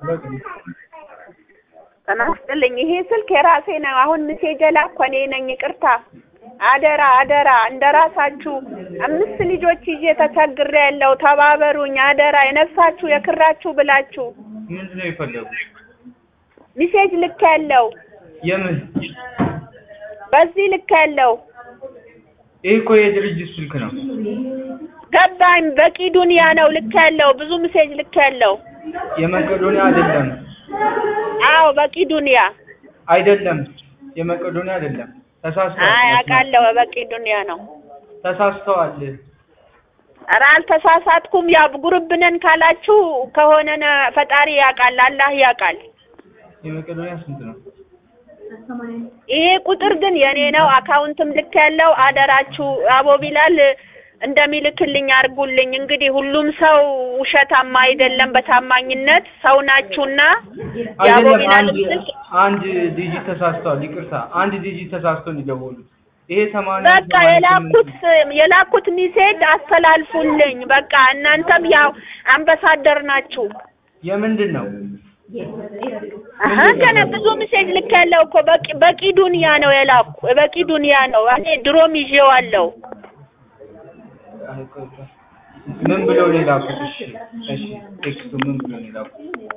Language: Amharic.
ጤና ይስጥልኝ። ይሄ ስልክ የራሴ ነው። አሁን ሜሴጅ የላኩ እኔ ነኝ። ይቅርታ። አደራ አደራ፣ እንደ ራሳችሁ አምስት ልጆች ይዤ ተቸግሬ ያለው ተባበሩኝ። አደራ የነፍሳችሁ የክራችሁ ብላችሁ ምንድን ነው የፈለጉ? ሜሴጅ ልክ ያለው የምን በዚህ ልክ ያለው ይህ እኮ የድርጅት ስልክ ነው። ገባኝ። በቂ ዱንያ ነው ልክ ያለው ብዙ ሜሴጅ ልክ ያለው የመቄዶንያ አይደለም አዎ፣ በቂ ዱንያ አይደለም፣ የመቄዶንያ አይደለም። ተሳስተዋል። አይ አውቃለሁ፣ በቂ ዱንያ ነው። ተሳስተዋል። ኧረ አልተሳሳትኩም። ያው ጉርብ ነን ካላችሁ ከሆነ ነ- ፈጣሪ ያውቃል፣ አላህ ያውቃል። የመቄዶንያ ስንት ነው? ይሄ ቁጥር ግን የኔ ነው። አካውንትም ልክ ያለው አደራችሁ አቦ ቢላል እንደሚልክልኝ አድርጉልኝ። እንግዲህ ሁሉም ሰው ውሸታማ አይደለም። በታማኝነት ሰው ናችሁና የአቦ አይደለም ቢላል አንድ ስልክ አንድ ዲጂት ተሳስተዋል። ይቅርታ አንድ ዲጂት ተሳስቶ ነው የደወሉት። ይሄ ሰማንያ በቃ ሰማንያ የላኩት ስምንት የላኩት ሚሴጅ አስተላልፉልኝ። በቃ እናንተም ያው አምባሳደር ናችሁ። የምንድን ነው? አሀ ገና ብዙ ሚሴጅ ልክ ያለው እኮ በቂ በቂ ዱንያ ነው የላኩ በቂ ዱንያ ነው። እኔ ድሮም ይዤዋለሁ። ምን ብሎ ነው የላኩት? እሺ እሺ ቴክስቱ ምን ብሎ ነው የላኩት?